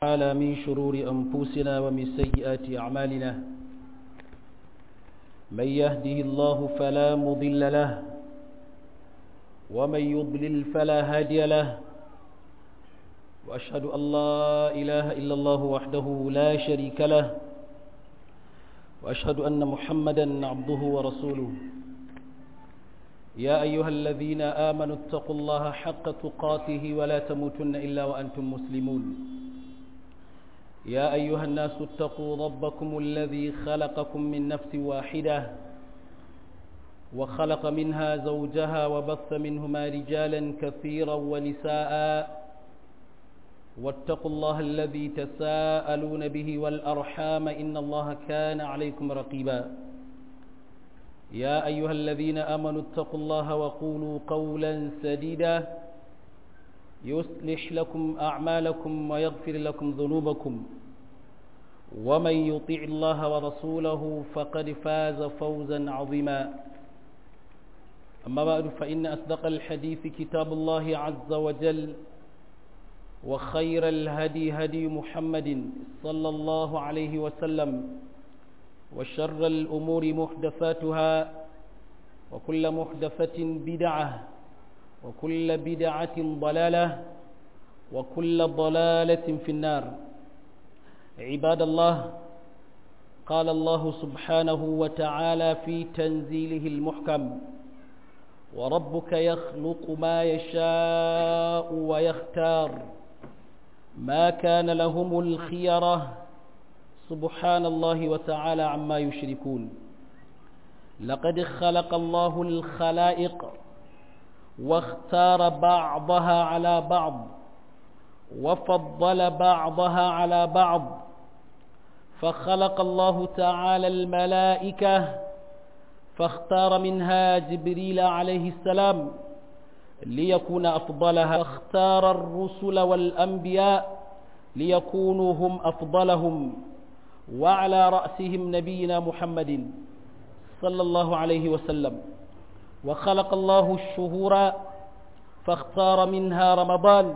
تعالى من شرور أنفسنا ومن سيئات أعمالنا من يهده الله فلا مضل له ومن يضلل فلا هادي له وأشهد أن لا إله إلا الله وحده لا شريك له وأشهد أن محمدا عبده ورسوله يا أيها الذين آمنوا اتقوا الله حق تقاته ولا تموتن إلا وأنتم مسلمون يا أيها الناس اتقوا ربكم الذي خلقكم من نفس واحدة وخلق منها زوجها وبث منهما رجالا كثيرا ونساء واتقوا الله الذي تساءلون به والأرحام إن الله كان عليكم رقيبا يا أيها الذين آمنوا اتقوا الله وقولوا قولا سديدا يصلح لكم أعمالكم ويغفر لكم ذنوبكم ومن يطيع الله ورسوله فقد فاز فوزا عظيما أما بعد فإن أصدق الحديث كتاب الله عز وجل وخير الهدي هدي محمد صلى الله عليه وسلم وشر الأمور محدثاتها وكل محدثة بدعة وكل بدعة ضلالة وكل ضلالة في النار عباد الله قال الله سبحانه وتعالى في تنزيله المحكم وربك يخلق ما يشاء ويختار ما كان لهم الخيرة سبحان الله وتعالى عما يشركون لقد خلق الله الخلائق واختار بعضها على بعض وفضل بعضها على بعض فخلق الله تعالى الملائكة فاختار منها جبريل عليه السلام ليكون أفضلها واختار الرسل والأنبياء ليكونوا هم أفضلهم وعلى رأسهم نبينا محمد صلى الله عليه وسلم وخلق الله الشهور فاختار منها رمضان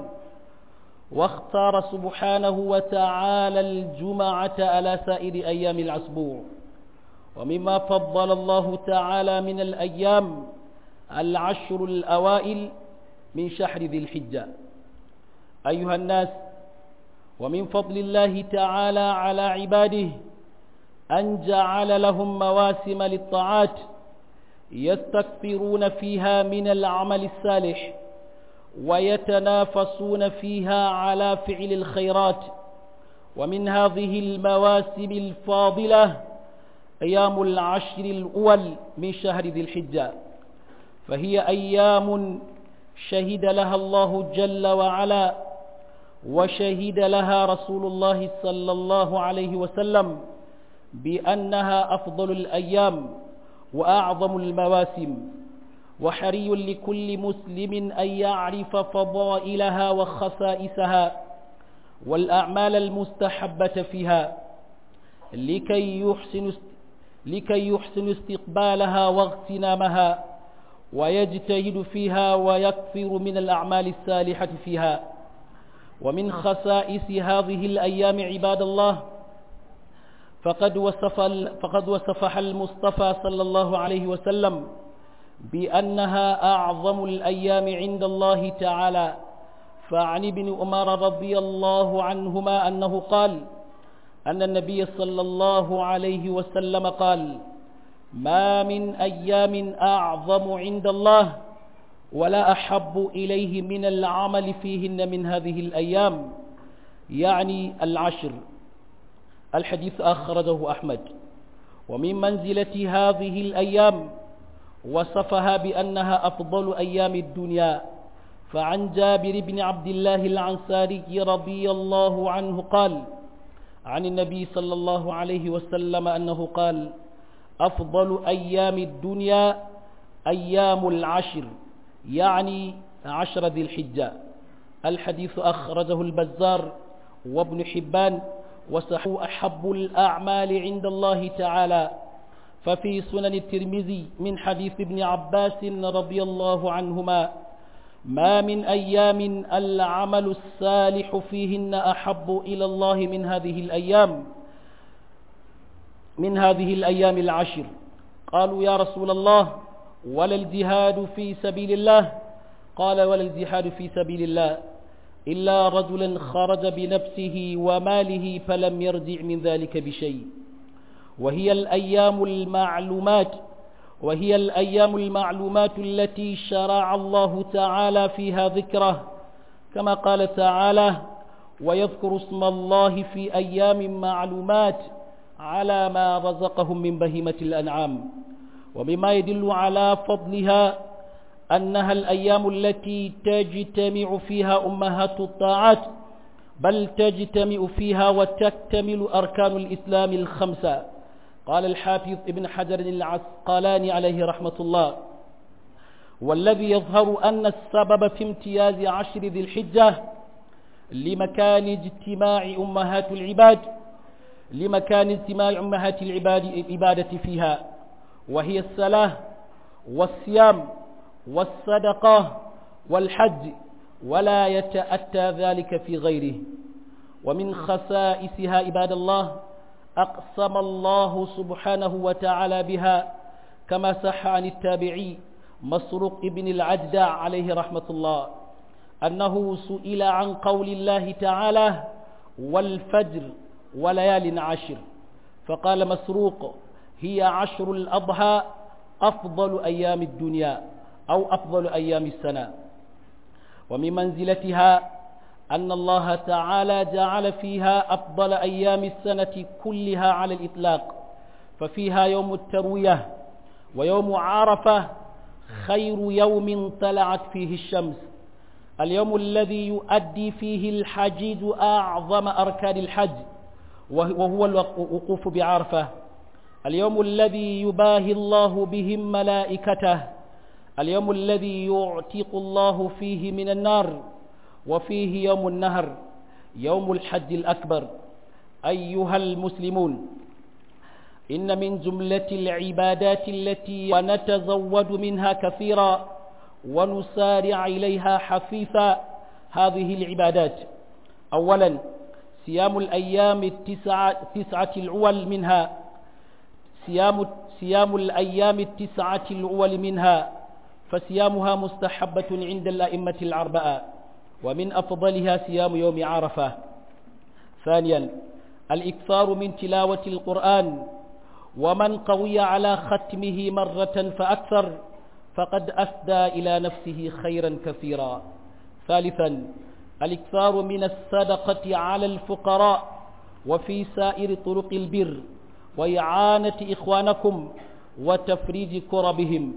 واختار سبحانه وتعالى الجمعة على سائر أيام الأسبوع ومما فضل الله تعالى من الأيام العشر الأوائل من شهر ذي الحجة أيها الناس ومن فضل الله تعالى على عباده أن جعل لهم مواسم للطاعات يستكثرون فيها من العمل الصالح ويتنافسون فيها على فعل الخيرات ومن هذه المواسم الفاضلة أيام العشر الأول من شهر ذي الحجة فهي أيام شهد لها الله جل وعلا وشهد لها رسول الله صلى الله عليه وسلم بأنها أفضل الأيام وأعظم المواسم وحري لكل مسلم أن يعرف فضائلها وخصائصها والأعمال المستحبة فيها لكي يحسن لكي يحسن استقبالها واغتنامها ويجتهد فيها ويكثر من الأعمال الصالحة فيها ومن خصائص هذه الأيام عباد الله فقد وصف فقد وصفها المصطفى صلى الله عليه وسلم بأنها أعظم الأيام عند الله تعالى فعن ابن عمر رضي الله عنهما أنه قال أن النبي صلى الله عليه وسلم قال ما من أيام أعظم عند الله ولا أحب إليه من العمل فيهن من هذه الأيام يعني العشر الحديث أخرجه أحمد ومن منزلة هذه الأيام وصفها بأنها أفضل أيام الدنيا فعن جابر بن عبد الله العنصاري رضي الله عنه قال عن النبي صلى الله عليه وسلم أنه قال أفضل أيام الدنيا أيام العشر يعني عشر ذي الحجة الحديث أخرجه البزار وابن حبان وصحوا أحب الأعمال عند الله تعالى ففي سنن الترمذي من حديث ابن عباس رضي الله عنهما ما من أيام العمل الصالح فيهن أحب إلى الله من هذه الأيام من هذه الأيام العشر قالوا يا رسول الله ولا الجهاد في سبيل الله قال ولا الجهاد في سبيل الله إلا رجلا خرج بنفسه وماله فلم يرجع من ذلك بشيء وهي الأيام المعلومات وهي الأيام المعلومات التي شرع الله تعالى فيها ذكره كما قال تعالى ويذكر اسم الله في أيام معلومات على ما رزقهم من بهيمة الأنعام ومما يدل على فضلها أنها الأيام التي تجتمع فيها أمهات الطاعات بل تجتمع فيها وتكتمل أركان الإسلام الخمسة قال الحافظ ابن حجر العسقلاني عليه رحمة الله والذي يظهر أن السبب في امتياز عشر ذي الحجة لمكان اجتماع أمهات العباد لمكان اجتماع أمهات العباد العبادة فيها وهي الصلاة والصيام والصدقة والحج ولا يتأتى ذلك في غيره ومن خصائصها عباد الله أقسم الله سبحانه وتعالى بها كما صح عن التابعي مسروق ابن العجدع عليه رحمة الله أنه سئل عن قول الله تعالى والفجر وليال عشر فقال مسروق هي عشر الأضحى أفضل أيام الدنيا أو أفضل أيام السنة ومن منزلتها أن الله تعالى جعل فيها أفضل أيام السنة كلها على الإطلاق ففيها يوم التروية ويوم عرفة خير يوم طلعت فيه الشمس اليوم الذي يؤدي فيه الحجيج أعظم أركان الحج وهو الوقوف بعرفة اليوم الذي يباهي الله بهم ملائكته اليوم الذي يعتق الله فيه من النار وفيه يوم النهر يوم الحج الأكبر أيها المسلمون إن من جملة العبادات التي ونتزود منها كثيرا ونسارع إليها حثيثا هذه العبادات أولا صيام الأيام التسعة تسعة الأول منها صيام صيام الأيام التسعة الأول منها فصيامها مستحبة عند الأئمة الأربعة ومن أفضلها صيام يوم عرفة ثانيا الإكثار من تلاوة القرآن ومن قوي على ختمه مرة فأكثر فقد أفدى إلى نفسه خيرا كثيرا ثالثا الإكثار من الصدقة على الفقراء وفي سائر طرق البر وإعانة إخوانكم وتفريج كربهم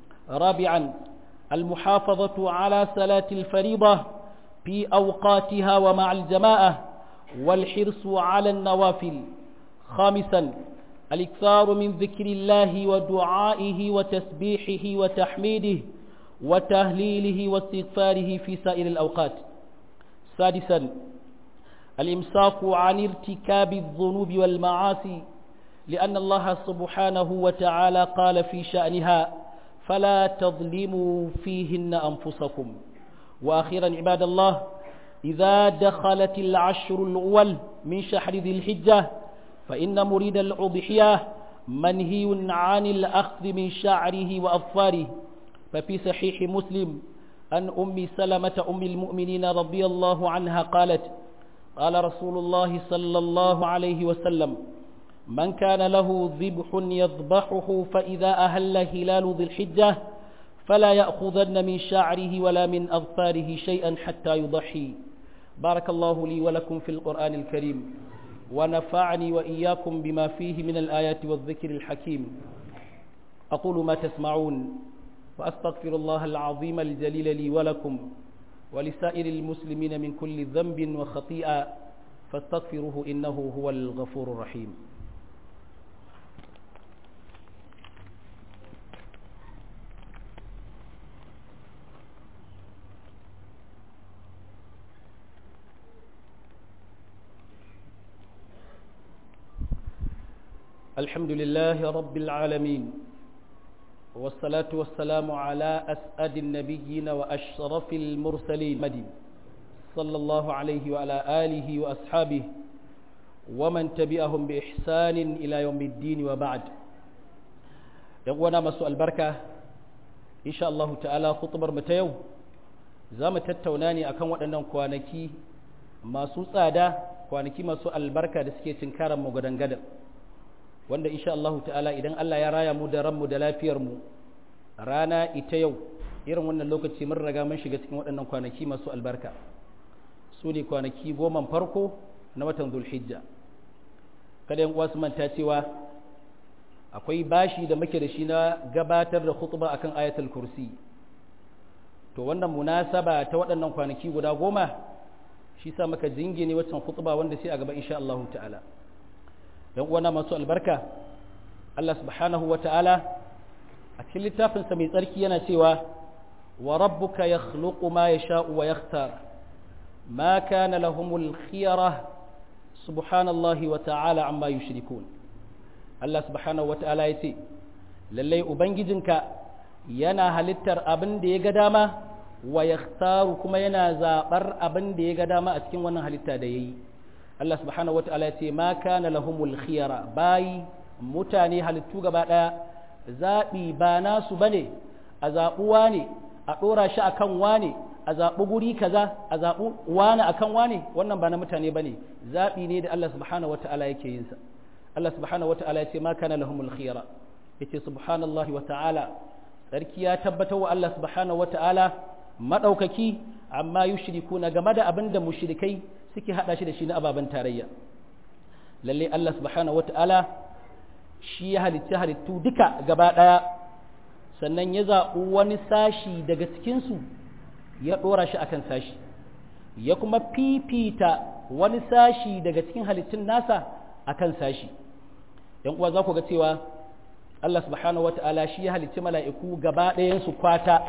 رابعا المحافظة على صلاة الفريضة في أوقاتها ومع الجماعة والحرص على النوافل خامسا الإكثار من ذكر الله ودعائه وتسبيحه وتحميده وتهليله واستغفاره في سائر الأوقات سادسا الإمساك عن ارتكاب الذنوب والمعاصي لأن الله سبحانه وتعالى قال في شأنها فلا تظلموا فيهن أنفسكم وأخيرا عباد الله إذا دخلت العشر الأول من شهر ذي الحجة فإن مريد الأضحية منهي عن الأخذ من شعره وأظفاره ففي صحيح مسلم أن أم سلمة أم المؤمنين رضي الله عنها قالت قال رسول الله صلى الله عليه وسلم من كان له ذبح يذبحه فإذا أهل هلال ذي الحجة فلا يأخذن من شعره ولا من أظفاره شيئا حتى يضحي بارك الله لي ولكم في القرآن الكريم ونفعني وإياكم بما فيه من الآيات والذكر الحكيم أقول ما تسمعون وأستغفر الله العظيم الجليل لي ولكم ولسائر المسلمين من كل ذنب وخطيئة فاستغفروه إنه هو الغفور الرحيم الحمد لله رب العالمين والصلاة والسلام على أسعد النبيين وأشرف المرسلين مدين صلى الله عليه وعلى آله وأصحابه ومن تبعهم بإحسان إلى يوم الدين وبعد يقوانا مسوء البركة إن شاء الله تعالى خطبر متيو زام تتوناني أكون وأنهم كوانكي ما سوسادا kwanaki masu albarka da suke cinkaran mu gadan gadan wanda insha Allah ta'ala idan Allah ya raya mu da ranmu da lafiyar mu rana ita yau irin wannan lokaci mun riga mun shiga cikin waɗannan kwanaki masu albarka su ne kwanaki goma farko na watan zulhijja kada yan uwa su manta cewa akwai bashi da muke da shi na gabatar da khutba akan ayatul kursi to wannan munasaba ta waɗannan kwanaki guda goma shi sa maka jingine waccan khutba wanda sai a gaba insha Allah ta'ala dan uwana masu albarka Allah subhanahu wa ta'ala a cikin littafin sa mai tsarki yana cewa wa rabbuka yakhluqu ma yasha'u wa yakhtar ma kana lahumul khiyara subhanallahi wa ta'ala amma yushrikun Allah subhanahu wa ta'ala yace lalle ubangijinka yana halittar abin da ya ga dama wa yakhtaru kuma yana zabar abin da ya ga dama a cikin wannan halitta da yayi Allah subhanahu wataala ya ce ma kana lahumul khiyara bayi mutane halittu gaba daya zabi ba nasu bane a zabuwa ne a dora shi akan wane a zabu guri kaza a zabu wani akan wane wannan ba na mutane bane zabi ne da Allah subhanahu wataala yake yin sa Allah subhanahu wataala ya ce ma kana lahumul khiyara yace subhanallahi wataala sarki ya tabbatar wa Allah subhanahu wataala maɗaukaki amma yushriku na game da abin da mushrikai suke haɗa shi da shi na ababen tarayya lalle Allah subhanahu wata'ala shi ya halitta halittu duka gaba ɗaya sannan ya zaɓi wani sashi daga cikinsu ya ɗora shi akan sashi ya kuma fifita wani sashi daga cikin halittun nasa akan sashi yan uwa za ku ga cewa Allah subhanahu wata'ala shi ya halitta mala'iku gaba ɗayansu kwata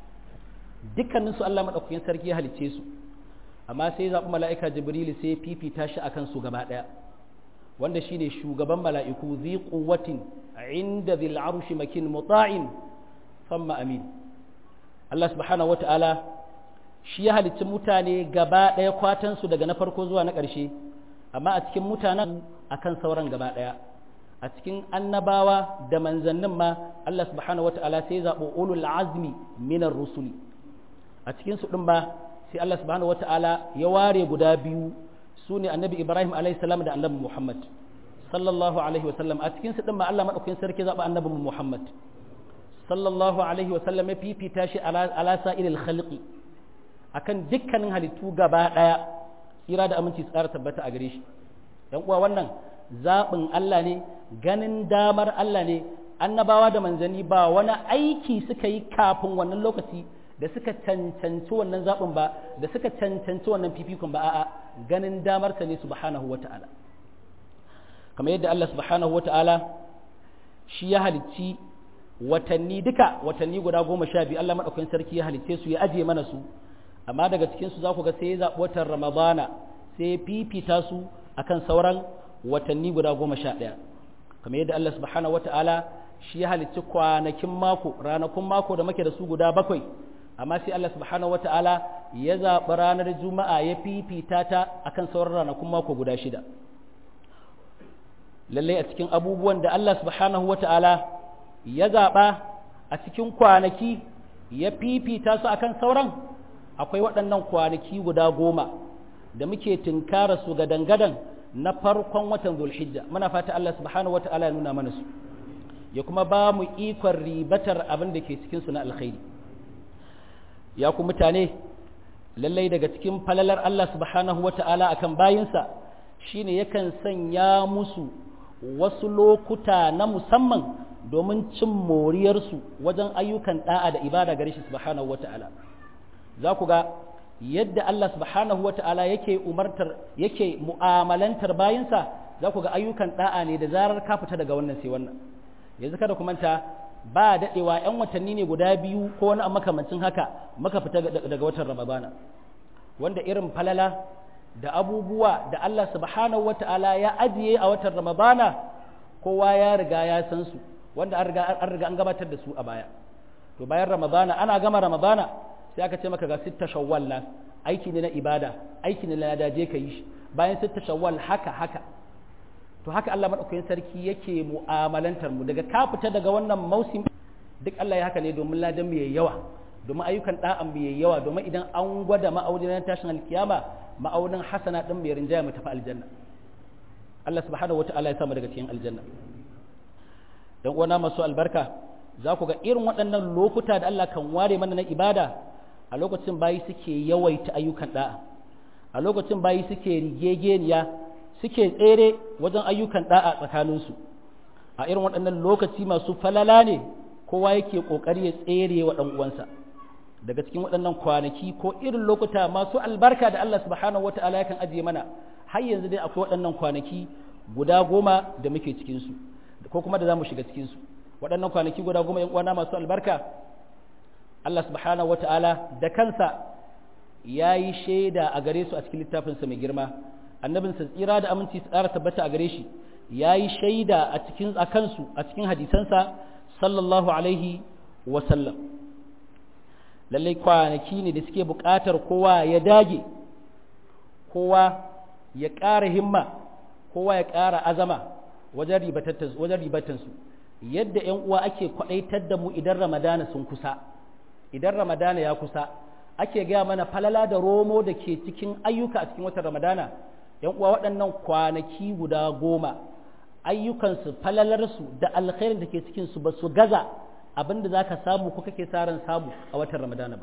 dukkaninsu Allah maɗaukakin sarki ya halicce su amma sai zaɓi mala'ika jibrilu sai fifita shi akan su gaba ɗaya wanda shi ne shugaban mala'iku zi ƙuwatin inda zil arushi makin muta'in famma amin Allah subhanahu wata'ala shi ya halicci mutane gaba ɗaya kwatansu daga na farko zuwa na ƙarshe amma a cikin mutanen akan sauran gaba ɗaya a cikin annabawa da manzannin ma Allah subhanahu wata'ala sai zaɓo ulul azmi minar rusuli a cikin su ɗin ba sai Allah subhanahu wata'ala ya ware guda biyu su ne annabi Ibrahim alaihi salam da annabi Muhammad sallallahu alaihi wasallam a cikin su ɗin ba Allah madaukakin sarki zaɓa annabi Muhammad sallallahu alaihi wasallam ya fifita shi ala sa'ilil khalqi akan dukkanin halittu gaba ɗaya tsira da aminci tsara tabbata a gare shi dan uwa wannan zaɓin Allah ne ganin damar Allah ne annabawa da manzanni ba wani aiki suka yi kafin wannan lokaci da suka cancanci wannan zaɓin ba da suka cancanci wannan fifikon ba a'a ganin damarsa ne subhanahu wata'ala kamar yadda Allah subhanahu wata'ala shi ya halicci watanni duka watanni guda goma sha biyu Allah maɗaukakin sarki ya halicce su ya ajiye mana su amma daga cikin su za ku ga sai ya zaɓi watan ramadana sai ya fifita su akan sauran watanni guda goma sha ɗaya kamar yadda Allah subhanahu wata'ala shi ya halicci kwanakin mako ranakun mako da muke da su guda bakwai amma sai Allah subhanahu wata'ala ya zaɓi ranar juma'a ya fifita ta akan sauran ranakun mako guda shida lallai a cikin abubuwan da Allah subhanahu wata'ala ya zaɓa a cikin kwanaki ya fifita su akan sauran akwai waɗannan kwanaki guda goma da muke tunkara su gadan-gadan na farkon watan zulhijja muna fata Allah subhanahu wata'ala ya nuna mana su ya kuma ba mu ikon ribatar abin da ke cikinsu na alkhairi ya ku mutane lallai daga cikin falalar Allah subhanahu wa ta'ala akan bayinsa shine yakan sanya musu wasu lokuta na musamman domin cin moriyarsu wajen ayyukan da'a da ibada gare shi subhanahu wa ta'ala za ku ga yadda Allah subhanahu wa ta'ala yake umartar yake mu'amalantar bayinsa za ku ga ayyukan da'a ne da zarar ka fita daga wannan sai wannan yanzu kada ku manta ba daɗewa 'yan watanni ne guda biyu ko wani makamancin haka maka fita daga watan ramadana wanda irin falala da abubuwa da Allah subhanahu wata'ala ya ajiye a watan ramadana kowa ya riga ya san su wanda an riga an riga an gabatar da su a baya to bayan ramadana ana gama ramadana sai aka ce maka ga sitta shawwal nan aiki ne na ibada aiki ne na lada je ka yi shi bayan sitta shawwal haka haka to haka Allah madaukakin sarki yake mu'amalantar mu daga ka fita daga wannan mausim duk Allah ya haka ne domin ladan mu yayi yawa domin ayyukan da'an mu yayi yawa domin idan an gwada ma'aunin tashin alkiyama ma'aunin hasana din mai rinjaya mu tafi aljanna Allah subhanahu wata'ala ya samu daga cikin aljanna dan uwana masu albarka za ku ga irin waɗannan lokuta da Allah kan ware mana na ibada a lokacin bayi suke yawaita ayyukan da'a a lokacin bayi suke rigegeniya suke tsere wajen ayyukan da'a tsakaninsu a irin waɗannan lokaci masu falala ne kowa yake ƙoƙari ya tsere wa ɗan uwansa daga cikin waɗannan kwanaki ko irin lokuta masu albarka da Allah subhanahu wata'ala yakan ajiye mana har yanzu dai akwai waɗannan kwanaki guda goma da muke cikinsu ko kuma da za mu shiga cikinsu waɗannan kwanaki guda goma ‘yan uwana masu albarka Allah subhanahu wata'ala da kansa ya yi shaida a gare su a cikin littafinsa mai girma annabinsa tsira da aminci su ƙara tabbata a gare shi ya yi shaida a cikin a kansu a cikin hadisansa sallallahu alaihi wasallam lallai kwanaki ne da suke buƙatar kowa ya dage kowa ya ƙara himma kowa ya ƙara azama wajen ribatansu yadda ‘yan uwa ake kwaɗaitar da mu idan ramadana sun kusa idan ramadana ya kusa ake gaya mana falala da romo da ke cikin ayyuka a cikin watan ramadana ‘yan uwa waɗannan kwanaki guda goma ayyukansu falalarsu da alkhairin da ke cikinsu ba su gaza abin da za ka samu ko kake sa ran samu a watan ramadana ba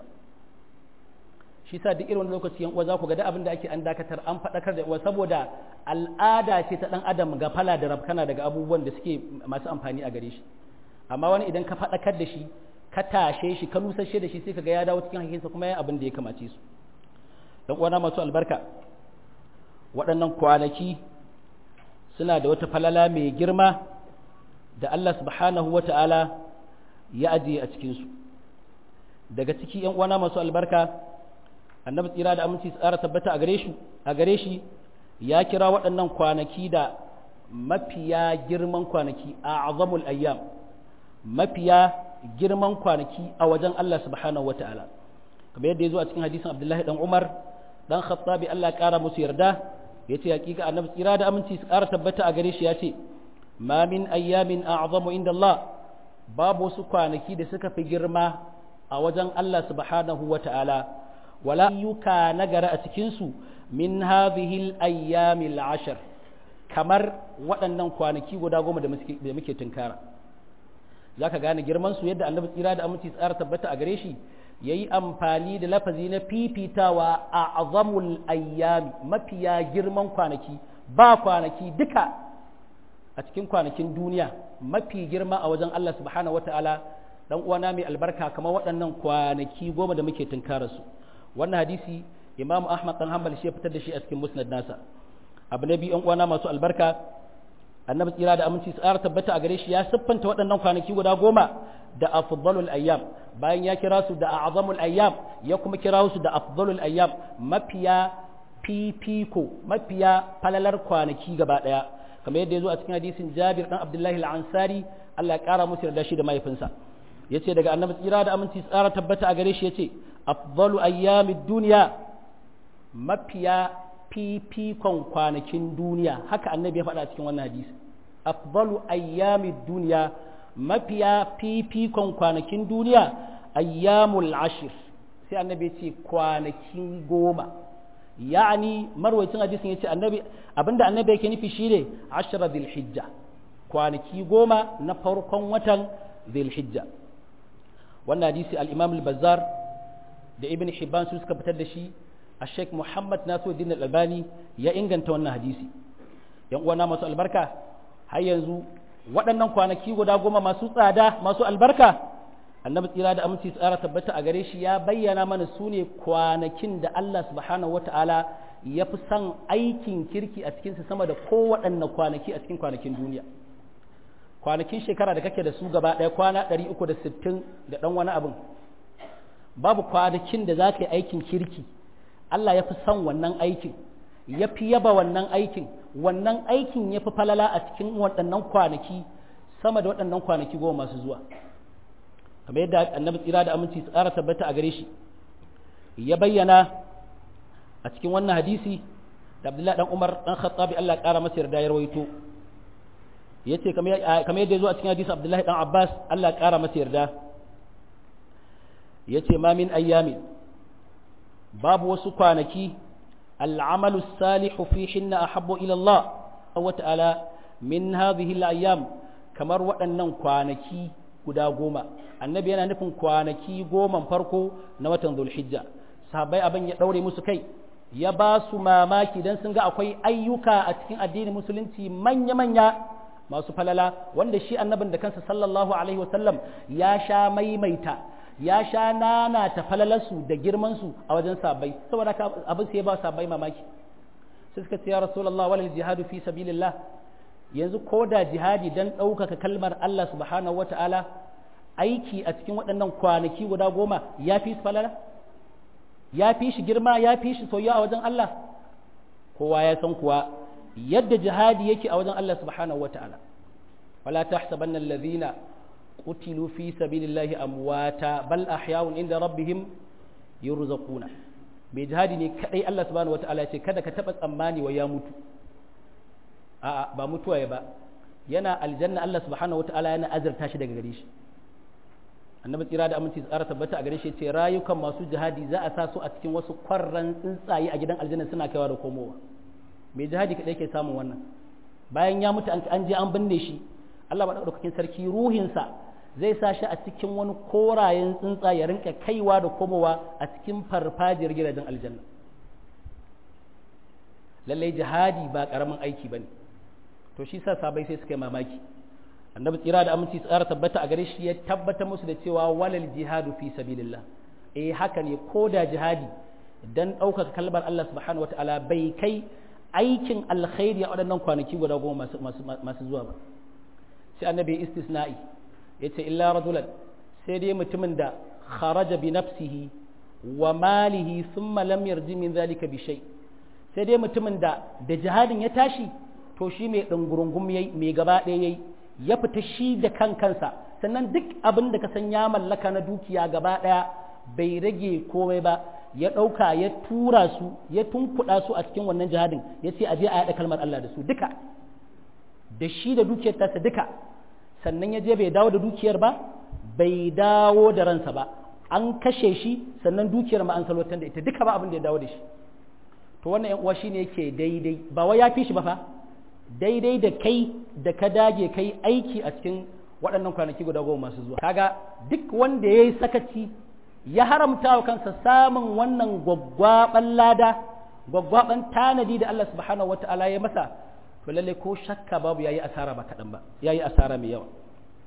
shi sa duk irin lokaci yan uwa za ku ga da abin da ake an dakatar an faɗakar da uwa saboda al'ada ce ta ɗan adam ga fala da rabkana daga abubuwan da suke masu amfani a gare shi amma wani idan ka faɗakar da shi ka tashe shi ka nusashe da shi sai ka ga ya dawo cikin hakinsa kuma ya abin da ya kamace su dan uwana masu albarka waɗannan kwanaki suna da wata falala mai girma da Allah subhanahu wa ta'ala ya ajiye a cikinsu daga ciki ‘yan uwana masu albarka annabi tsira da aminci tsara tabbata a gare shi a gare shi ya kira waɗannan kwanaki da mafiya girman kwanaki a azamul ayyam mafiya girman kwanaki a wajen Allah subhanahu wata'ala kamar yadda ya zo a cikin hadisin abdullahi dan umar dan khattabi Allah ya kara musu yarda ya ce hakika annabi tsira da aminci su kara tabbata a gare shi ya ce ma min ayyamin a'zamu inda Allah babu wasu kwanaki da suka fi girma a wajen Allah subhanahu wata'ala wala ayyuka nagara a cikinsu min hadhihi al-ayyami al-ashr kamar waɗannan kwanaki guda goma da muke tunkara zaka gane girman su yadda annabi tsira da aminci tsara tabbata a gare shi yayi amfani da lafazi na fifitawa a azamul ayyami mafiya girman kwanaki ba kwanaki duka a cikin kwanakin duniya mafi girma a wajen Allah subhanahu wataala dan uwana mai albarka kamar waɗannan kwanaki goma da muke tunkara su wannan hadisi imamu ahmad dan hanbal shi ya fitar da shi a cikin musnad nasa abu na biyu yan uwana masu albarka annabi tsira da aminci tsara tabbata a gare shi ya siffanta waɗannan kwanaki guda goma da afdalul ayyam bayan ya kira su da a'zamul ayyam ya kuma kira su da afdalul ayyam mafiya fifiko mafiya falalar kwanaki gaba daya kamar yadda ya zo a cikin hadisin Jabir dan Abdullahi al-Ansari Allah ya kara musu yarda shi da mahaifinsa yace daga annabi tsira da aminci tsara tabbata a gare shi yace afdalu ayyamid dunya mafiya fifikon kwanakin duniya haka annabi ya faɗa a cikin wannan hadisi afdalu ayyamid dunya mafiya fifikon kwanakin duniya ayyamul ashir sai annabi ya ce kwanakin goma ya'ani marwacin hadisin ya ce annabi abinda annabi yake nufi shine ashra dhilhijja kwanaki goma na farkon watan dhilhijja wannan hadisi al-imam al-bazzar da ibn hibban su suka fitar da shi a sheikh muhammad nasiruddin al-albani ya inganta wannan hadisi yan uwana masu albarka har yanzu waɗannan kwanaki guda goma masu tsada masu albarka annabi tsira da aminci tsara tabbata a gare shi ya bayyana mana su ne kwanakin da Allah subhanahu wata'ala ya fi son aikin kirki a cikinsa sama da kowaɗanne kwanaki a cikin kwanakin duniya kwanakin shekara da kake da su gaba ɗaya kwana 360 da ɗan wani abin babu kwanakin da za ka yi aikin kirki Allah ya fi son wannan aikin ya fi yaba wannan aikin wannan aikin ya fi falala a cikin waɗannan kwanaki sama da waɗannan kwanaki goma masu zuwa kamar yadda annabi tsira da aminci tsara tabbata a gare shi ya bayyana a cikin wannan hadisi da abdullahi dan umar dan khattabi Allah ƙara masa yarda ya rawaito yace kamar yadda ya zo a cikin hadisi abdullahi dan abbas Allah ƙara masa yarda yace ma min ayyamin babu wasu kwanaki al'amalu salihu fi hinna ahabbu ila Allah wa ta'ala min hadhihi al-ayyam kamar waɗannan kwanaki guda goma annabi yana nufin kwanaki goman farko na watan zulhijja sahabbai abin ya ɗaure musu kai ya ba su mamaki don sun ga akwai ayyuka a cikin addinin musulunci manya-manya masu falala wanda shi annabin da kansa sallallahu alaihi wasallam ya sha maimaita ya sha nana ta falalarsu da girmansu a wajen sahabbai saboda abin sai ya ba sahabbai mamaki sai suka ce ya rasulullah walal jihadu fi sabilillah yanzu ko da jihadi don ɗaukaka kalmar Allah subhanahu wata'ala aiki a cikin waɗannan kwanaki guda goma ya fi falala ya fi shi girma ya fi shi soyayya a wajen Allah kowa ya san kuwa yadda jihadi yake a wajen Allah subhanahu wata'ala wala tahsabanna alladhina qutilu fi sabilillahi amwata bal ahya'un inda rabbihim yurzaquna mai jihadi ne kadai Allah subhanahu wata'ala ya ce kada ka taba tsammani wa ya mutu a'a ba mutuwa ya ba yana aljanna Allah subhanahu wataala yana azurta shi daga gare shi annabi tsira da aminci tsara tabbata a gare shi ce rayukan masu jihadi za a sa su a cikin wasu kwarran tsuntsaye a gidan aljanna suna kaiwa da komowa mai jihadi kadai ke samun wannan bayan ya mutu an je an binne shi Allah madaukakin sarki ruhinsa zai sa shi a cikin wani korayen tsuntsaye ya rinka kaiwa da komowa a cikin farfajiyar gidajen aljanna lallai jihadi ba karamin aiki bane to shi sa sabai sai suka yi mamaki annabi tsira da aminci tsara tabbata a gare shi ya tabbata musu da cewa walal jihadu fi sabilillah eh haka ne ko da jihadi dan ɗaukaka kalmar Allah subhanahu wataala bai kai aikin alkhairi a waɗannan kwanaki guda goma masu zuwa ba sai annabi istisna'i yace illa rajulan sai dai mutumin da kharaja bi nafsihi wa malihi thumma lam yarji min zalika bi shay sai dai mutumin da da jihadin ya tashi to shi mai ɗungurungum yayi mai gaba ɗaya yayi ya fita shi da kan kansa sannan duk abin da ka san ya mallaka na dukiya gaba ɗaya bai rage komai ba ya ɗauka ya tura su ya tunkuɗa su a cikin wannan jihadin ya ce a je a yaɗa kalmar Allah da su duka da shi da dukiyar tasa duka sannan ya je bai dawo da dukiyar ba bai dawo da ransa ba an kashe shi sannan dukiyar ma an salwatar da ita duka ba abin da ya dawo da shi to wannan yan uwa shine yake daidai ba wai ya fi shi ba fa daidai da kai da ka dage kai aiki a cikin waɗannan kwanaki guda goma masu zuwa kaga duk wanda ya yi sakaci ya haramta wa kansa samun wannan gwaggwaɓan lada gwaggwaɓan tanadi da Allah subhanahu wa ta'ala ya masa to lalle ko shakka babu yayi asara ba kaɗan ba yayi asara mai yawa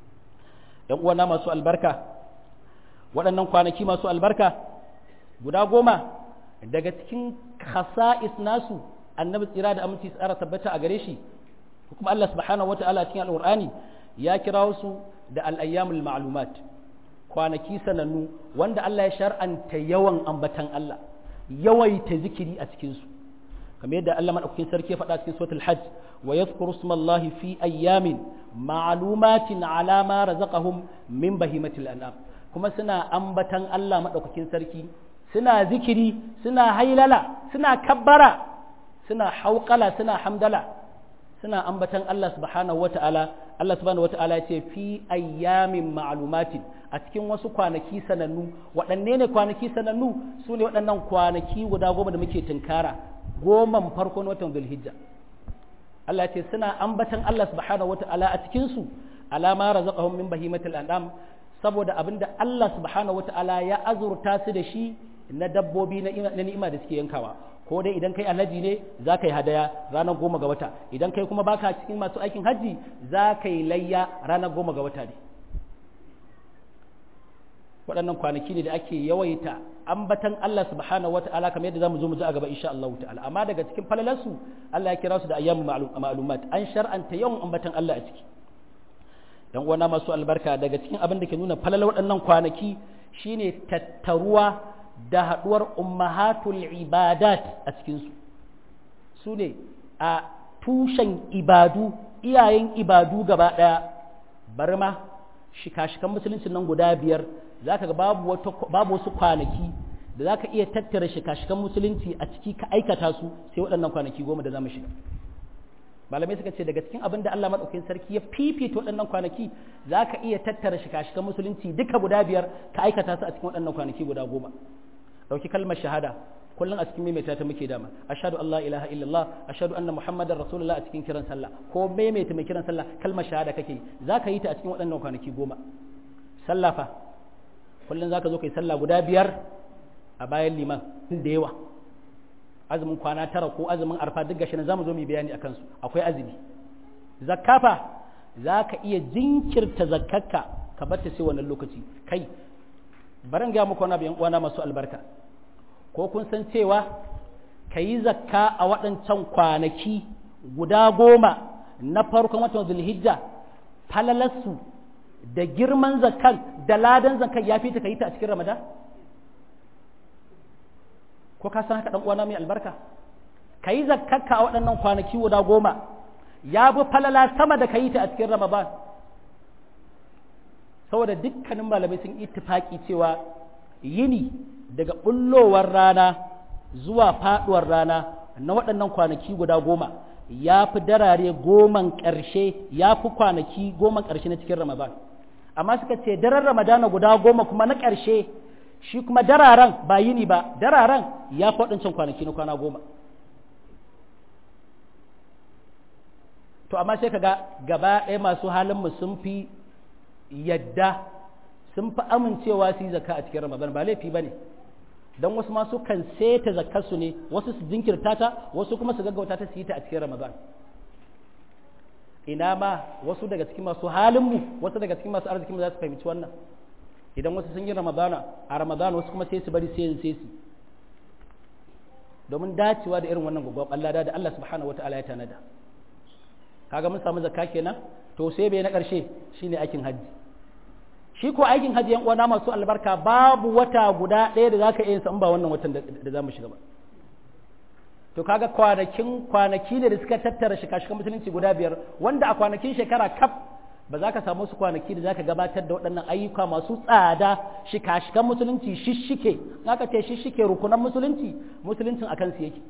‘yan uwana masu albarka waɗannan kwanaki masu albarka guda goma daga cikin khasa'is nasu annabi tsira da aminci tsara tabbata a gare shi kuma Allah subhanahu wata'ala cikin al'ur'ani ya kira su da al'ayyamul ma'lumat kwanaki sanannu wanda Allah ya shar'anta yawan ambatan Allah yawaita zikiri a cikinsu kamar yadda Allah madaukakin sarki ya faɗa cikin suratul hajj wa yadhkuru smallahi fi ayyamin ma'lumatin ala ma razaqahum min bahimatil an'am kuma suna ambatan Allah madaukakin sarki suna zikiri suna hailala suna kabbara suna hauƙala suna hamdala suna ambatan Allah subhanahu wata'ala Allah subhanahu wata'ala ya ce fi ayyamin ma'lumatin a cikin wasu kwanaki sanannu waɗanne ne kwanaki sanannu su ne waɗannan kwanaki guda goma da muke tunkara goman farko na watan zulhijja Allah ya ce suna ambatan Allah subhanahu wata'ala a cikin su alama razaqahum min bahimatil an'am saboda abinda Allah subhanahu wata'ala ya azurta su da shi na dabbobi na ni'ima da suke yankawa ko dai idan kai alhaji ne za ka yi hadaya ranar goma ga wata idan kai kuma baka cikin masu aikin hajji za ka yi layya ranar goma ga wata ne waɗannan kwanaki ne da ake yawaita ambatan Allah subhanahu wa ta'ala kamar yadda zamu zo mu ji a gaba insha Allah ta'ala amma daga cikin falalansu Allah ya kira su da ayyamu ma'lumat an shar'anta yawan ambatan Allah a ciki dan uwana masu albarka daga cikin abin da ke nuna falalar waɗannan kwanaki shine tattaruwa da haɗuwar ummahatul ibadat a cikinsu su ne a tushen ibadu iyayen ibadu gaba ɗaya bar ma shika-shikan musuluncin nan guda biyar za ka ga babu wasu kwanaki da za ka iya tattara shika-shikan musulunci a ciki ka aikata su sai waɗannan kwanaki goma da za mu shiga malamai suka ce daga cikin abin da Allah maɗaukakin sarki ya fifita waɗannan kwanaki za ka iya tattara shika-shikan musulunci duka guda biyar ka aikata su a cikin waɗannan kwanaki guda goma ɗauki kalmar shahada kullum a cikin maimaita ta muke dama ashhadu an la ilaha illallah ashhadu anna muhammadar rasulullah a cikin kiran sallah ko maimaita mai kiran sallah kalmar shahada kake za ka yi ta a cikin waɗannan kwanaki goma sallah fa kullum za ka zo kai sallah guda biyar a bayan liman da yawa azumin kwana tara ko azumin arfa duk gashi na zamu zo mu bayani akan su akwai azumi zakkafa za ka iya jinkirta zakkarka ka bar ta sai wannan lokaci kai baran ga muku wani uwana masu albarka ko kun san cewa ka yi zakka a waɗancan kwanaki guda goma na farkon watan zulhijja falalarsu da girman zakkan da ladan zakkan ya fi ta ka yi ta a cikin ramadan ko ka san haka ɗan uwana mai albarka ka yi zakkarka a waɗannan kwanaki guda goma ya bi falala sama da ka yi ta a cikin ramadan saboda dukkanin malamai sun ittifaki cewa yini daga bullowar rana zuwa faduwar rana na waɗannan kwanaki guda goma ya fi darare goman ƙarshe ya fi kwanaki goman ƙarshe na cikin ramadan amma suka ce daren ramadana guda goma kuma na ƙarshe shi kuma dararen ba yini ba dararen ya fi waɗancan kwanaki na kwana goma to amma sai ka ga gaba ɗaya masu halinmu sun fi yadda sun fi amincewa su yi zakka a cikin ramadan ba laifi ba ne don wasu masu kan seta zakkarsu ne wasu su jinkirta ta wasu kuma su gaggauta ta su yi ta a cikin ramadan ina ma wasu daga cikin masu halinmu wasu daga cikin masu arzikinmu za su fahimci wannan idan wasu sun yi ramadana a ramadana wasu kuma sai su bari sai sai su domin dacewa da irin wannan gwagwab Allah da Allah subhanahu wataala ya tanada kaga mun samu zakka kenan to sai bai na ƙarshe shine aikin hajji shi ko aikin hajji yan uwana masu albarka babu wata guda ɗaya da zaka iya in ba wannan watan da zamu shiga ba to kaga kwanakin kwanaki ne da suka tattara shika-shikan musulunci guda biyar wanda a kwanakin shekara kaf ba za ka samu su kwanaki da zaka gabatar da waɗannan ayyuka masu tsada shika-shikan musulunci shishike aka ce shishike rukunan musulunci musuluncin akan su yake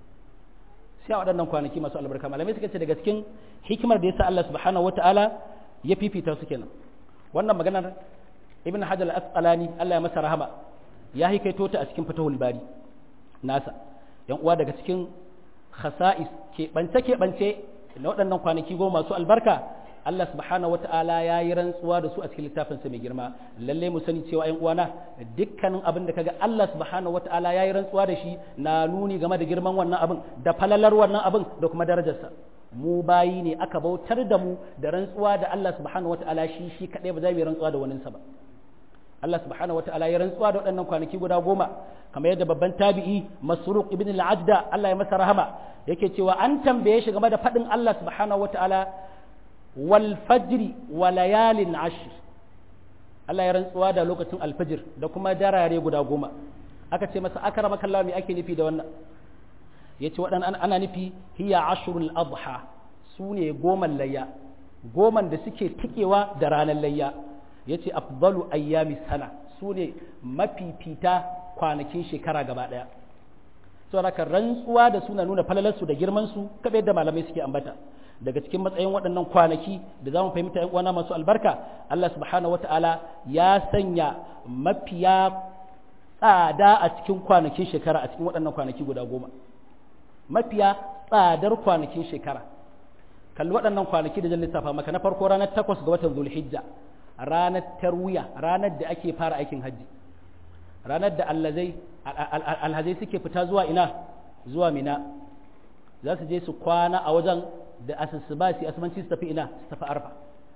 sai a waɗannan kwanaki masu albarka malamai suka ce daga cikin hikimar da ya sa Allah subhanahu wata'ala ya fifita su kenan wannan maganar ibn hajar al-asqalani Allah ya masa rahama ya hikaito ta a cikin fatahul bari nasa yan uwa daga cikin khasa'is ke bance ke bance na waɗannan kwanaki goma masu albarka Allah subhanahu wata'ala ya yi rantsuwa da su a cikin littafin sa mai girma lalle mu sani cewa ƴan uwana dukkanin abin da kaga Allah subhanahu wata'ala ya yi rantsuwa da shi na nuni game da girman wannan abin da falalar wannan abin da kuma darajarsa mu bayi ne aka bautar da mu da rantsuwa da Allah subhanahu wata'ala shi shi kadai ba za mu yi rantsuwa da waninsa ba Allah subhanahu wata'ala ya rantsuwa da waɗannan kwanaki guda goma kamar yadda babban tabi'i Masruq ibn al-Ajda Allah ya masa rahama yake cewa an tambaye shi game da faɗin Allah subhanahu wata'ala wal fajri wa layalin ashr Allah ya rantsuwa da lokacin alfajir da kuma darare guda goma aka ce masa akramaka Allah me ake nufi da wannan yace waɗannan ana nufi hiya ashrul adha su ne goman layya goman da suke tikewa da ranar layya yace afdalu ayyami sana su ne mafifita kwanakin shekara gaba ɗaya saboda rantsuwa da suna nuna falalarsu da girmansu kaɓe yadda malamai suke ambata daga cikin matsayin waɗannan kwanaki da za mu fahimta ‘yan uwana masu albarka Allah subhanahu wa ta'ala ya sanya mafiya tsada a cikin kwanakin shekara a cikin waɗannan kwanaki guda goma mafiya tsadar kwanakin shekara kalli waɗannan kwanaki da zan lissafa maka na farko ranar takwas ga watan zulhijja ranar tarwiya ranar da ake fara aikin hajji ranar da alhazai suke fita zuwa ina zuwa mina za su je su kwana a wajen da asusuba su asubanci su tafi ina su tafi arfa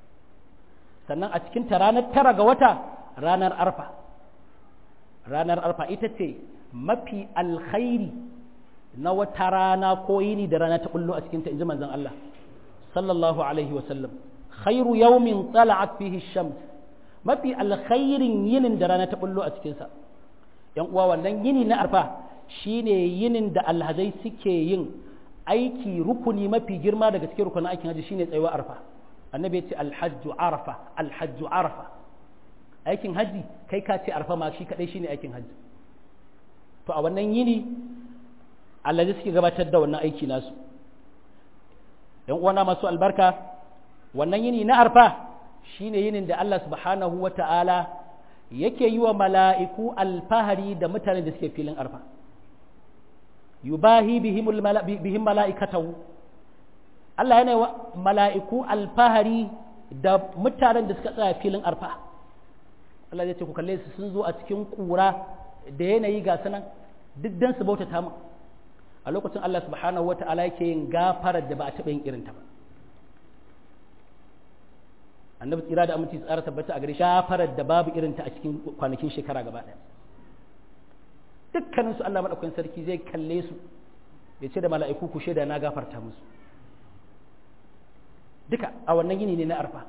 sannan a cikin ta ranar tara ga wata ranar arfa ranar arfa ita ce mafi alkhairi na wata rana ko yini da rana ta bullo a cikin ta inji manzon Allah sallallahu alaihi wa sallam khairu yawmin tala'at fihi shams mafi alkhairin yinin da rana ta bullo a cikin sa yan uwa wannan yini na arfa shine yinin da alhazai suke yin aiki rukuni mafi girma daga cikin rukunin aikin haji shine tsayuwa arfa annabi ya ce alhajju arafa alhajju arafa aikin hajji kai ka ce arfa ma shi kadai shine aikin hajji to a wannan yini allazi suke gabatar da wannan aiki nasu yan uwana masu albarka wannan yini na arfa shine yinin da Allah subhanahu wata'ala yake yi wa mala'iku alfahari da mutanen da suke filin arfa yubahi bihim mala'ikatahu Allah yana wa mala'iku alfahari da mutanen da suka tsaya filin arfa Allah zai ce ku kalle su sun zo a cikin kura da yanayi ga sanan duk dan su bautata mu a lokacin Allah subhanahu wa ta'ala yake yin gafarar da ba a taɓa yin irin ta ba annabi tsira da aminci tsara tabbata a gare shafarar da babu irin ta a cikin kwanakin shekara gaba ɗaya dukkanin su Allah madaukakin sarki zai kalle su ya ce da mala'iku ku shaida na gafarta musu duka a wannan yini ne na arfa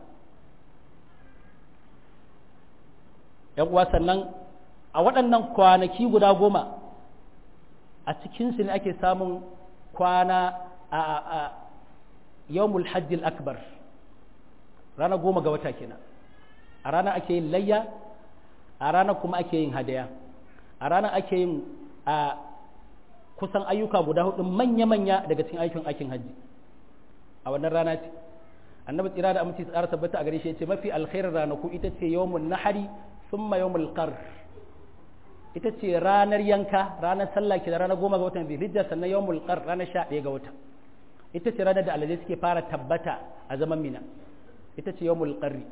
‘yan uwa sannan a waɗannan kwanaki guda goma a cikinsu ne ake samun kwana a yawmul hajjil akbar rana goma ga wata kenan a rana ake yin layya a rana kuma ake yin hadaya a rana ake yin a kusan ayyuka guda hudu manya-manya daga cikin aikin aikin hajji a wannan rana ce annabi tsira da aminci tsara tabbata a gare shi ce mafi alkhairar ranaku ita ce yawmun nahari thumma yawmul qar ita ce ranar yanka ranar sallah ke da ranar goma ga watan zulhijja sannan yawmul qar ranar sha ɗaya ga wata ita ce ranar da alazai suke fara tabbata a zaman mina ita ce yawmul qarri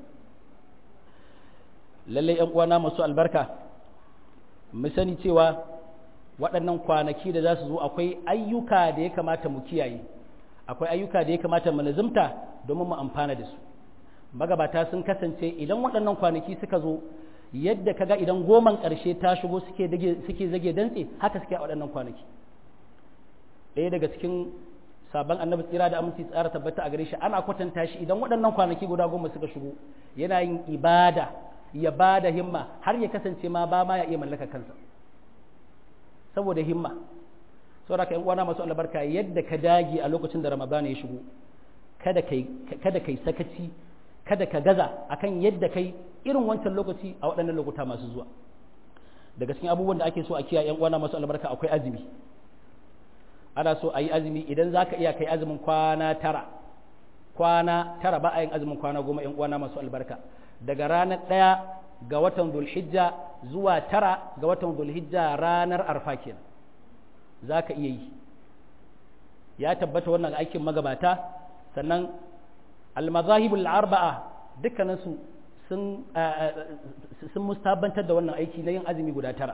lalle yan uwana masu albarka mu sani cewa waɗannan kwanaki da za su zo akwai ayyuka da ya kamata mu kiyaye akwai ayyuka da ya kamata mu lazimta domin mu amfana da su magabata sun kasance idan waɗannan kwanaki suka zo yadda kaga idan goman ƙarshe ta shigo suke suke zage dantse haka suke a waɗannan kwanaki ɗaya daga cikin sabon annabi tsira da aminci tsara tabbata a gare shi ana kwatanta shi idan waɗannan kwanaki guda goma suka shigo yana yin ibada ya ba da himma har ya kasance ma ba ma ya iya mallaka kansa saboda himma saboda ka yan uwana masu albarka yadda ka dage a lokacin da ramadana ya shigo kada kai kada kai sakaci kada ka gaza akan yadda kai irin wancan lokaci a waɗannan lokuta masu zuwa daga cikin abubuwan da ake so a kiyaye yan uwana masu albarka akwai azumi ana so a yi azumi idan za ka iya kai azumin kwana tara kwana tara ba a yin azumin kwana goma yan uwana masu albarka daga ranar ɗaya ga watan zulhijja zuwa tara ga watan zulhijja ranar arfa kenan za ka iya yi ya tabbata wannan aikin magabata sannan almazahibul arba'a dukkaninsu sun sun mustabantar da wannan aiki na yin azumi guda tara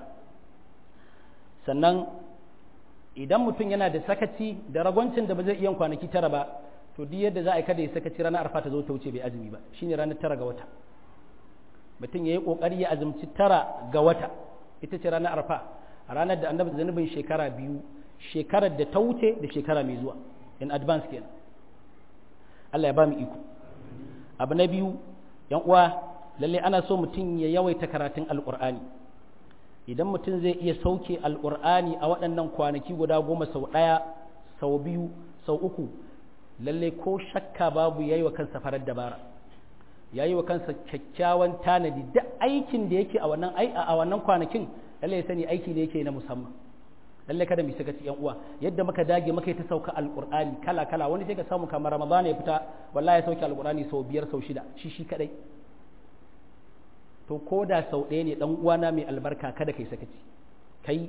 sannan idan mutum yana da sakaci da ragwancin da ba zai iya kwanaki tara ba to duk yadda za a yi kada ya sakaci ranar arfa ta zo ta wuce bai azumi ba shine ranar tara ga wata mutum ya yi kokari ya azumci tara ga wata ita ce ranar arfa a ranar da annabi zanubin shekara biyu shekarar da ta wuce da shekara mai zuwa in advance kenan Allah ya ba mu iko abu na biyu yan uwa lalle ana so mutum ya yawaita karatun alqur'ani idan mutum zai iya sauke alqur'ani a waɗannan kwanaki guda goma sau ɗaya sau biyu sau uku lalle ko shakka babu yayi wa kansa farar dabara yayi wa kansa kyakkyawan tanadi duk aikin da yake a wannan a wannan kwanakin lalle ya sani aiki ne yake na musamman lalle kada mu saka yan uwa yadda muka dage muka yi ta sauka alqur'ani kala kala wani sai ka samu kamar ramadana ya fita wallahi ya sauke alqur'ani sau biyar sau shida shi shi kadai to ko da sau ɗaya ne dan uwana mai albarka kada kai sakaci kai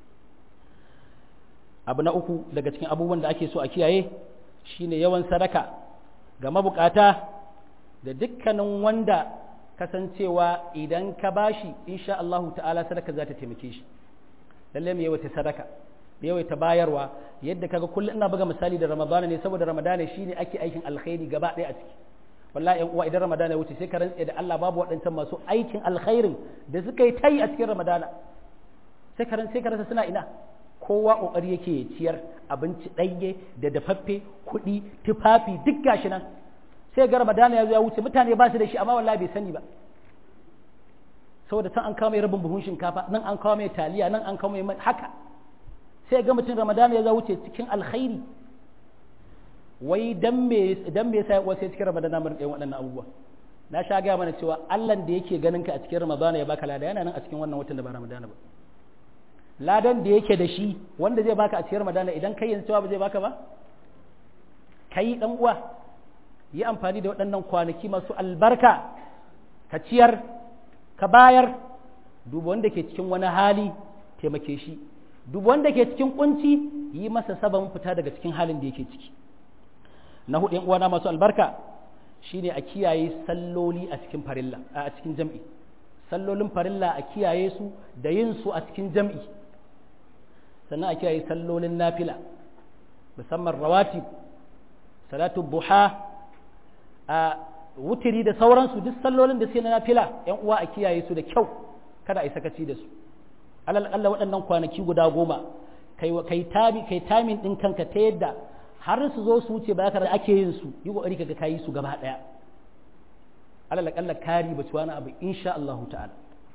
abu na uku daga cikin abubuwan da ake so a kiyaye shine yawan sadaka ga mabukata da dukkanin wanda kasancewa idan ka bashi insha Allahu ta'ala sadaka za ta taimake shi lalle mu yawaita sadaka mu yawaita bayarwa yadda kaga kullum ina buga misali da ramadana ne saboda ramadana shine ake aikin alkhairi gaba ɗaya a ciki wallahi yan uwa idan ramadana ya wuce sai ka rantse da Allah babu waɗancan masu aikin alkhairin da suka yi tayi a cikin ramadana sai ka sai ka rasa suna ina kowa kokari yake ya ciyar abinci ɗanye da dafaffe kuɗi tufafi duk gashi nan sai ga ramadana ya zo ya wuce mutane ba su da shi amma wallahi bai sani ba saboda can an kawo mai rabin buhun shinkafa nan an kawo mai taliya nan an kawo mai haka sai ga mutum ramadana ya zo wuce cikin alkhairi wai dan me dan me yasa wasu cikin ramadana mun ɗayan waɗannan abubuwa na sha gaya mana cewa Allah da yake ganin ka a cikin ramadana ya baka lada yana nan a cikin wannan watan da ba ramadana ba ladan da yake da shi wanda zai baka a cikin ramadana idan kai yanzu cewa ba zai baka ba kai dan uwa yi amfani da waɗannan kwanaki masu albarka ka ciyar ka bayar duba wanda ke cikin wani hali taimake shi duba wanda ke cikin kunci yi masa sabon fita daga cikin halin da yake ciki na hudu uwana masu albarka shine a kiyaye salloli a cikin farilla a cikin jam'i sallolin farilla a kiyaye su da yin su a cikin jam'i sannan a kiyaye sallolin nafila musamman rawatib salatu buha a wutiri da sauransu duk sallolin da suke na nafila yan uwa a kiyaye su da kyau kada a yi sakaci da su alal Allah waɗannan kwanaki guda goma kai kai tabi kai tamin din kanka ta yadda har su zo su wuce ba ka ake yin su yi kokari kaga kayi su gaba daya alal Allah kari ba wani abu insha Allah ta'ala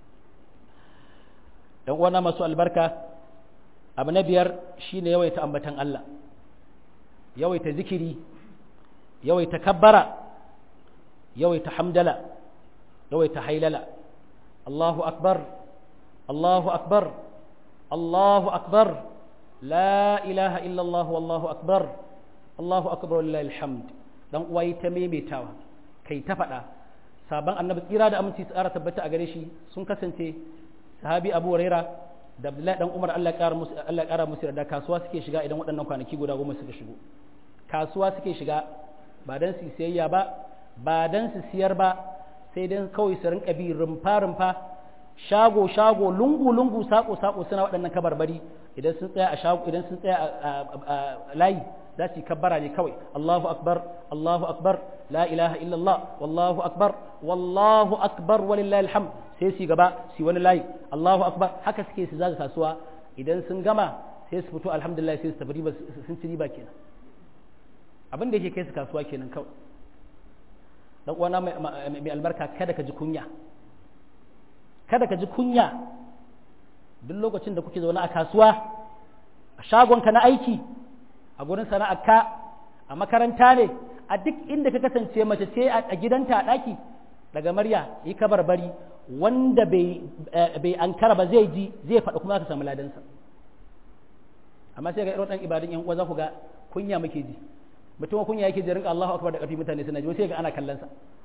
dan uwana masu albarka abu na biyar shine yawaita ambatan Allah yawaita zikiri yawaita kabbara yawaita hamdala yawaita hailala Allahu akbar Allahu akbar Allahu akbar la ilaha illa Allah wallahu akbar Allahu akbar lillahi alhamd dan uwa ta maimaitawa kai ta faɗa sabon annabi tsira da aminci tsara tabbata a gare shi sun kasance sahabi Abu Huraira da Abdullahi dan Umar Allah ƙara musu Allah ƙara musu da kasuwa suke shiga idan waɗannan kwanaki guda goma suka shigo kasuwa suke shiga ba dan su sayayya ba ba dan su siyar ba sai dan kawai su rinka bi rumfa rumfa shago shago lungu lungu sako sako suna waɗannan kabarbari idan sun tsaya a shago idan sun tsaya a layi za su yi kabbara ne kawai Allahu akbar Allahu akbar la ilaha illallah wallahu akbar wallahu akbar walillahi alhamd sai su gaba su wani layi Allahu akbar haka suke su zaga kasuwa idan sun gama sai su fito alhamdulillah sai su tafi riba sun ci riba kenan abin da yake kai su kasuwa kenan kawai dan uwana mai albarka kada ka ji kunya kada ka ji kunya duk lokacin da kuke zaune a kasuwa a shagonka na aiki a gurin sana'arka a makaranta ne a duk inda ka kasance mace ce a gidanta a ɗaki daga marya yi kabarbari wanda bai ankara ba zai ji zai faɗi kuma ka samu ladansa amma sai ga irin ɗan ibadun yan uwa za ku ga kunya muke ji mutum kunya yake ji rinka Allahu akbar da ƙarfi mutane suna ji sai ga ana kallon sa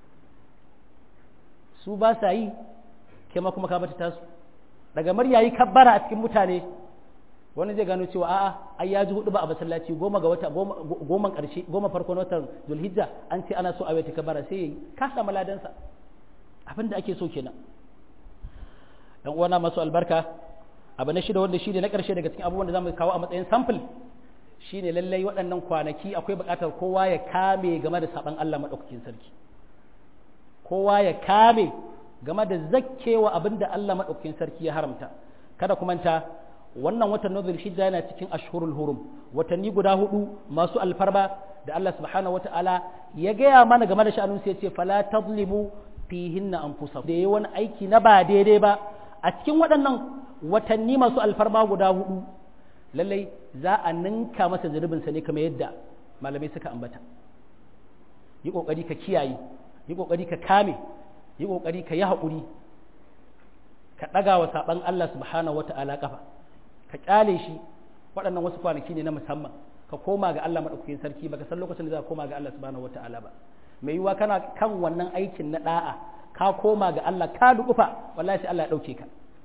su ba sa yi kai ma kuma ka bata tasu daga marya yi kabbara a cikin mutane wani zai gano cewa a'a ai ya ji hudu ba a masallaci goma ga wata goma karshe goma farko na watan zulhijja an ce ana so a wata kabara sai yayi ka samu ladansa abin da ake so kenan dan uwana masu albarka abu na shida wanda shine na karshe daga cikin abubuwan da zamu kawo a matsayin sample shine lallai waɗannan kwanaki akwai buƙatar kowa ya kame game da saban Allah madaukakin sarki kowa ya kame game da zakkewa abin da Allah madaukakin sarki ya haramta kada kuma ta wannan watan nazar hijja yana cikin ashhurul hurum watanni guda hudu masu alfarba da Allah subhanahu wata'ala ya gaya mana game da sha'anun sai ya ce fala tazlimu fihinna anfusakum da yayi wani aiki na ba daidai ba a cikin waɗannan watanni masu alfarma guda hudu lallai za a ninka masa zunubin sa ne kamar yadda malamai suka ambata yi kokari ka kiyaye yi kokari ka kame yi kokari ka yi haƙuri ka ɗaga wa saɓan Allah subhanahu wata'ala kafa ka kyale shi waɗannan wasu kwanaki ne na musamman ka koma ga Allah maɗaukakin sarki baka san lokacin da za ka koma ga Allah subhanahu wata'ala ba mai yiwuwa kana kan wannan aikin na da'a ka koma ga Allah ka dukufa wallahi sai Allah ya ɗauke ka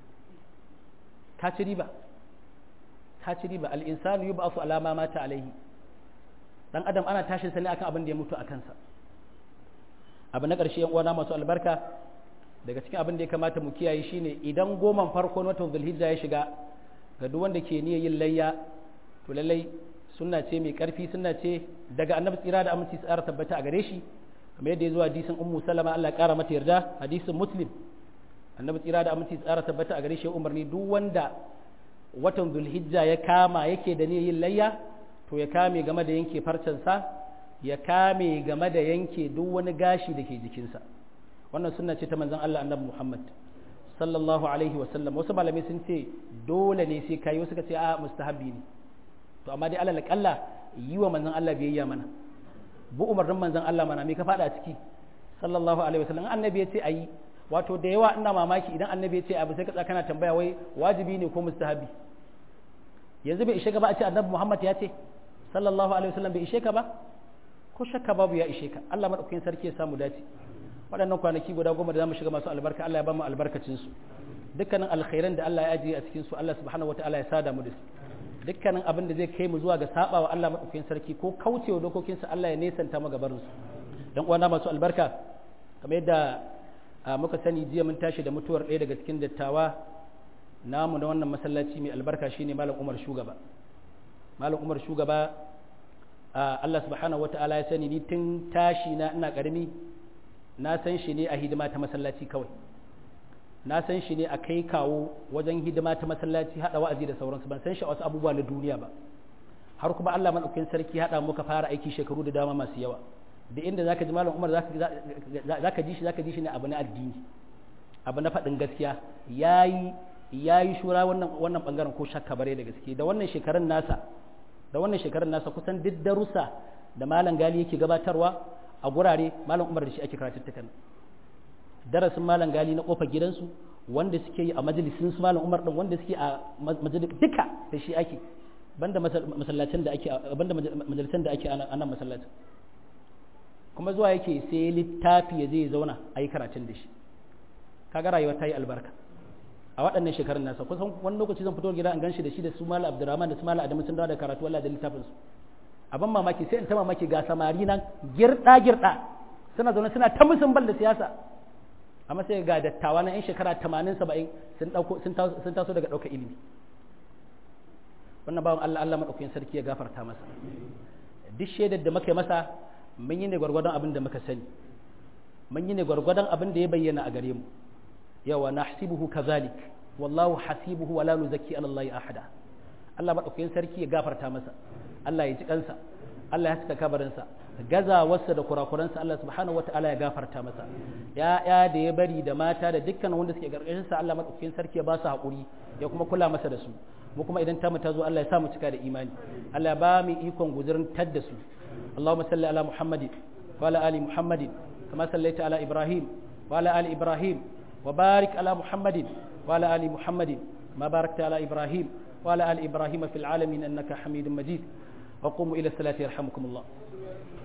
ka ci riba ka ci riba al-insanu yub'athu ala ma mata alaihi dan adam ana tashin sa ne akan abin da ya mutu a kansa abu na ƙarshe yan uwana masu albarka daga cikin abin da ya kamata mu kiyaye shine idan goman farko na watan zulhijja ya shiga ga duk wanda ke niyyar yin layya to lallai sunna ce mai karfi sunna ce daga annabi tsira da aminci tsara tabbata a gare shi kamar yadda ya zo hadisin ummu salama Allah ya kara mata yarda hadisin muslim annabi tsira da aminci tsara tabbata a gare shi umarni duk wanda watan zulhijja ya kama yake da niyyar yin layya to ya kame game da yanke farcensa ya kame game da yanke duk wani gashi da ke jikinsa wannan sunna ce ta manzon Allah annabi Muhammad sallallahu alaihi wasallam wasu malamai sun ce dole ne sai kai wasu ka ce a mustahabbi ne to amma dai alal kalla yi wa manzon Allah biyayya mana bu umarnin manzon Allah mana me ka fada ciki sallallahu alaihi wasallam annabi ya ce ayi wato da yawa ina mamaki idan annabi ya ce abu sai ka tsaka kana tambaya wai wajibi ne ko mustahabi yanzu bai ishe ka ba a ce annabi Muhammad ya ce sallallahu alaihi wasallam bai ishe ka ba ko shakka babu ya ishe ka Allah madaukakin sarki ya samu dace waɗannan kwanaki guda goma da zamu shiga masu albarka Allah ya ba mu albarkacin su dukkanin alkhairan da Allah ya ajiye a cikin su Allah subhanahu wataala ya sada mu da su dukkanin abin da zai kai mu zuwa ga sabawa Allah madaukakin sarki ko kaucewa dokokinsa Allah ya nesanta mu gabarin su dan uwana masu albarka kamar yadda muka sani jiya mun tashi da mutuwar ɗaya daga cikin dattawa namu na wannan masallaci mai albarka shine malam Umar Shugaba malam Umar Shugaba Allah subhanahu wataala ya sani ni tun tashi na ina karami na san shi ne a hidima ta masallaci kawai na san shi ne a kai kawo wajen hidima ta masallaci hada wa'azi da sauransu ban san shi a wasu abubuwa na duniya ba har kuma Allah madaukakin sarki hada muka fara aiki shekaru da dama masu yawa da inda zaka ji malam Umar zaka ji shi zaka ji shi ne abu na addini abu na faɗin gaskiya yayi yayi shura wannan wannan bangaren ko shakka bare da gaske da wannan shekarun nasa da wannan shekarun nasa kusan duk darussa da malam gali yake gabatarwa a gurare malam Umar da shi ake karatuttukan darasin malam gali na kofar gidansu wanda suke yi a majalisin su malam Umar din wanda suke a majalis duka da shi ake banda masallacin da ake banda majalisan da ake a nan masallacin kuma zuwa yake sai littafi ya zai zauna a yi karatun da shi kaga rayuwa ta yi albarka a waɗannan shekarun nasa kusan wani lokaci zan fito gida an gan shi da shi da su mala abdurrahman da su mala adamu sun dawo da karatu Allah da littafin su abin mamaki sai in ta mamaki ga samari nan girda girda suna zaune suna ta musun bal da siyasa amma sai ga dattawa na yan shekara 80 70 sun dauko sun taso daga ɗaukar ilimi wannan bawan Allah Allah madaukakin sarki ya gafarta masa duk shaidar da muka masa mun yi ne gwargwadon abin da muka sani mun yi ne gwargwadon abin da ya bayyana a gare mu yawa nahsibuhu kazalik wallahu hasibuhu wala nuzakki ala Allah ahada Allah madaukakin sarki ya gafarta masa Allah ya ji kansa Allah ya saka kabarinsa gazawarsa da kurakuransa Allah subhanahu wataala ya gafarta masa ya da ya bari da mata da dukkan wanda suke gargashin sa Allah madaukakin sarki ya ba su hakuri ya kuma kula masa da su mu kuma idan tamu ta zo Allah ya sa mu cika da imani Allah ya ba mu ikon guzurin tadda su Allahumma salli ala Muhammadin wa ala ali Muhammadin kama sallaita ala Ibrahim wa ala ali Ibrahim wa barik ala Muhammadin wa ala ali Muhammadin ma barakta ala Ibrahim wa ala ali Ibrahim fil alamin innaka Hamidum Majid wa qumu ila salati yarhamukumullah